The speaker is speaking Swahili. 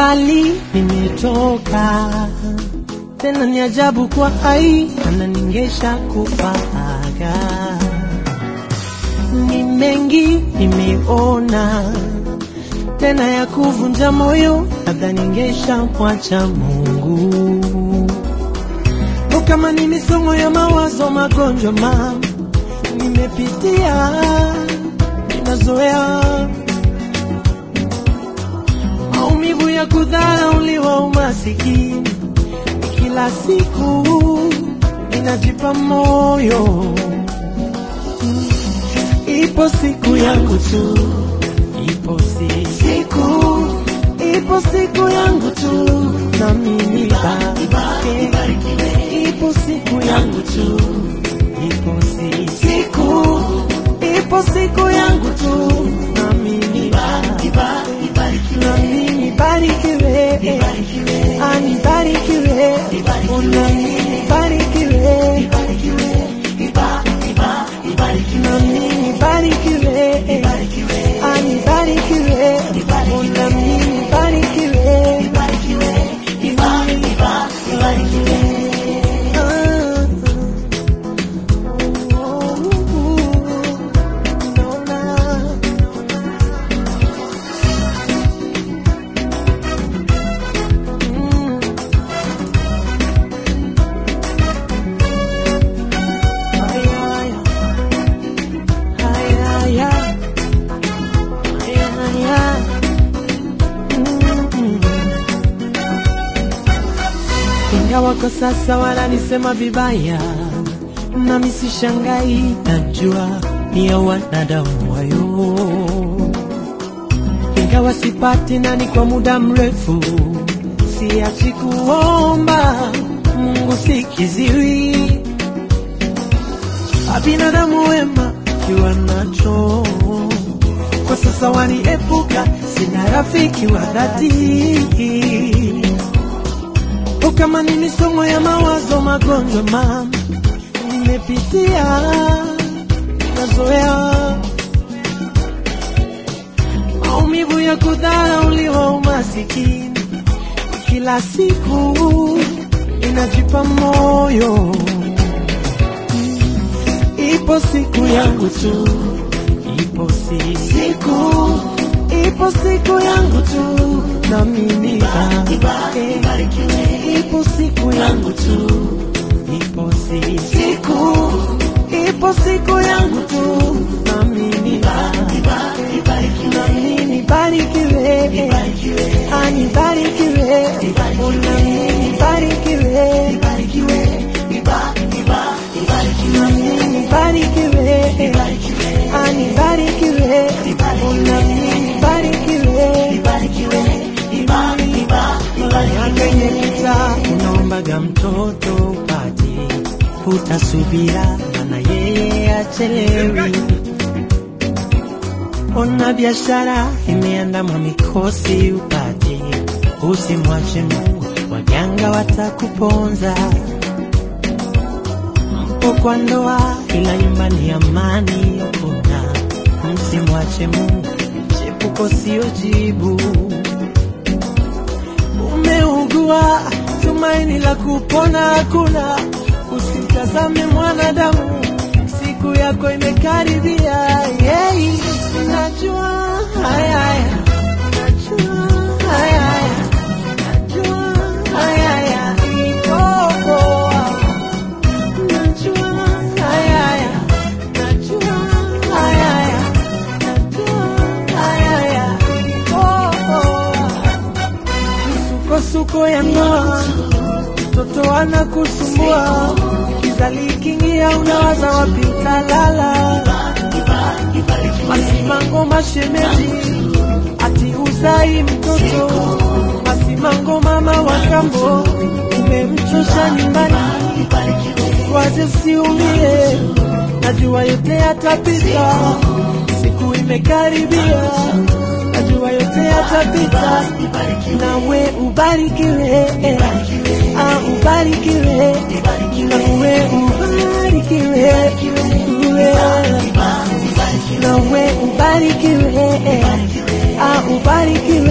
mbali nimetoka, tena ni ajabu kwa hai ananingesha kufaga. Ni mengi nimeona, tena ya kuvunja moyo, labda ningesha mwacha Mungu. O, kama ni misongo ya mawazo, magonjwa ma nimepitia, ninazoea maumivu ya kudharauliwa, umasikini kila siku ninajipa moyo, ipo siku yangu tu, ipo si siku, ipo siku yangu tu, na mimi bariki, ipo siku yangu tu, ipo si siku, ipo siku yangu tu, na mimi bariki, na mimi barikiwe, anibarikiwe, una mimi barikiwe, na mimi barikiwe, anibarikiwe, una mimi barikiwe, Ingawa kwa sasa wananisema vibaya, nami sishangai, najua ni ya wanadamu wayo. Ingawa sipati nani kwa muda mrefu, siachi kuomba Mungu sikiziwi, abinadamu wema kiwa nacho kwa sasa waniepuka, sina rafiki wa dhati O, kama ni misongo ya mawazo, magonjwa mama nimepitia, nazoea maumivu ya kudharauliwa, umasikini kila siku inajipa moyo, ipo siku yangu tu, ipo si siku, ipo siku yangu tu, na mimi barikiwe ipo siku yangu tu, ipo si siku, ipo siku yangu tu, na mimi na mimi barikiwe, anibarikiwe, na mimi barikiwe, na mimi barikiwe, anibarikiwe, na mimi barikiwe, kwenye kita unaombaga mtoto upati, utasubira mana yeye achelewi. Ona biashara imeandamwa mikosi upati, usimwache Mungu, waganga watakuponza. Mpo kwa ndoa, ila nyumbani amani kuna, msimwache Mungu, chepuko sio jibu umeugua, tumaini la kupona hakuna. Usimtazame mwanadamu, siku yako imekaribia. Yeah, najua haya haya, najua haya haya, najua haya haya, iko poa. Najua haya haya, najua haya haya, najua haya haya, iko poa misukosuko ya ndoa, mtoto anakusumbua, kizali kingia, unawaza wapi utalala, masimango mashemeji, ati uzai mtoto, masimango mama wa kambo, umemchosha nyumbani, waze usiumie, najua yote yatapita, siku imekaribia, najua yote yatapita, nawe ubarikiwe, ah, ubarikiwe, nawe ubarikiwe, uwe. nawe ubarikiwe, ah, ubarikiwe